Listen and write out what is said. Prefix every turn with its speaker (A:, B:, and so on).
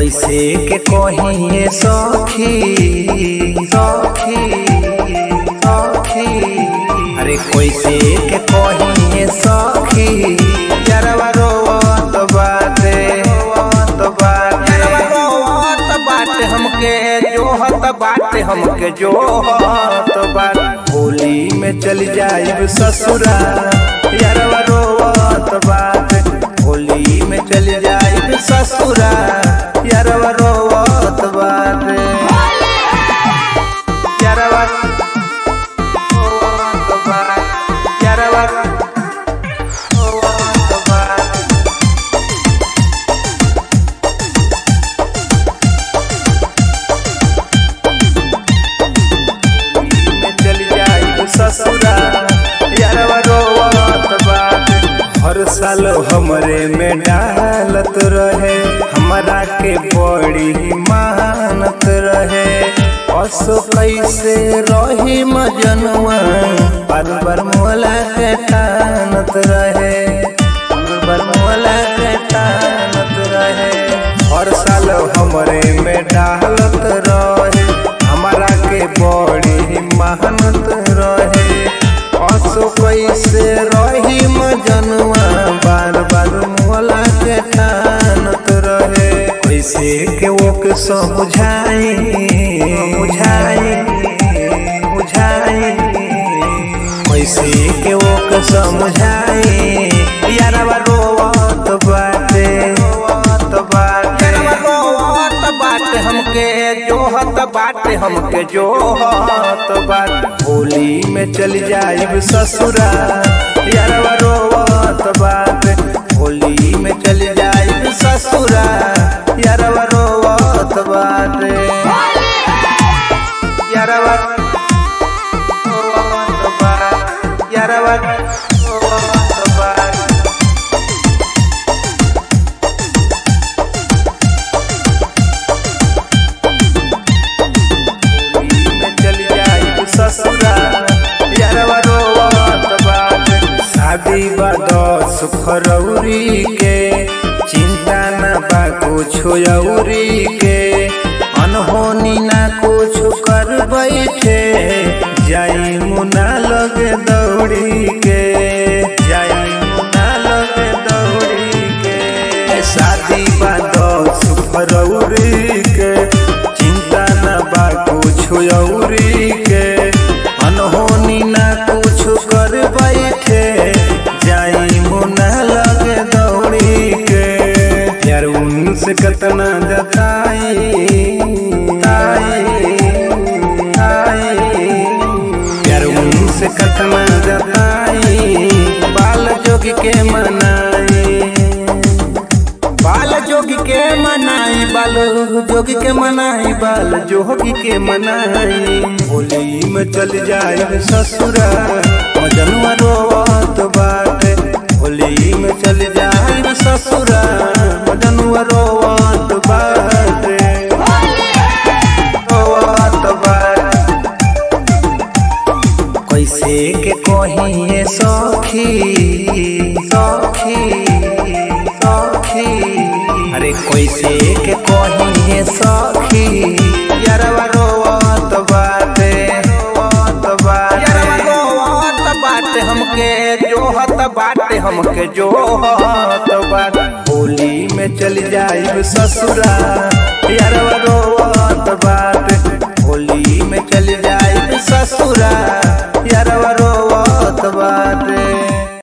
A: कैसे के कहिए सखी सखी सखी अरे कैसे के कहिए सखी यारवा रोवत बाटे रोवत बाटे रोवत बाटे हमके जोहत बाटे हमके जोहत बाटे होली में चल जाइब ससुरा यारवा रोवत बाटे होली में चल जाइब ससुरा यारवा रोवत बाटे यारवा रोवत बाटे यारवा रोवत बाटे में चल जाइब ससुरा यारवा रोवत बाटे हर साल हमरे में डालत रहे हमरा के बड़ी मानत रहे असो कैसे रही मजनुआ बार बार मोला के तानत रहे बार बार मोला के तानत रहे हर साल हमरे में डालत रहे हमारा के बड़ी मेहनत रहे असो कैसे रही मजनुआ बार बार मोला के ठानत रहे कैसे के वो के समझाई बुझाई बुझाई कैसे के वो के समझाई यारवा रोवत बाटे रोवत बाटे यारवा रोवत बाटे हमके जोहत बाटे हमके जोहत बाटे होली में चल जाइब ससुरा यारवा रोवत बाटे होली में चल जाइब ससुरा यारवा रोवत बाटे यारवा रोवत बाटे यारवा रोवत बाटे में चल जाइब ससुरा यारवा रोवत बाटे शादी बा दस फरवरी के चिंता न बा कुछ औरी के अनहोनी ना कुछ कर बैठे जाई मुना लगे दौड़ी के जाई मुना लगे दौड़ी के शादी बा दस फरवरी के चिंता न बा कुछ औरी के अनहोनी ना कुछ कर बैठे जाई मुना लगे दौड़ी के यार उनसे कतना जताई ताई, ताई। यार उनसे कतना जताई बाल जोगी के मनाई बाल जोगी के मनाई बाल जोगी के मनाई बाल जोगी के मनाई होली में चल जाए ससुरा मजनुआ रोवत बाटे होली में चल जाए ससुरा मजनुआ रोवत बाटे रोवत बाटे कैसे के कहिए सखी सखी सखी अरे कैसे के कहिए सखी यारवा रोवत बाटे रोवत बाटे यारवा रोवत बाटे हमके जोहत बाटे हमके जोहत बाटे होली में चल जाइब ससुरा यारवा रोवत बाटे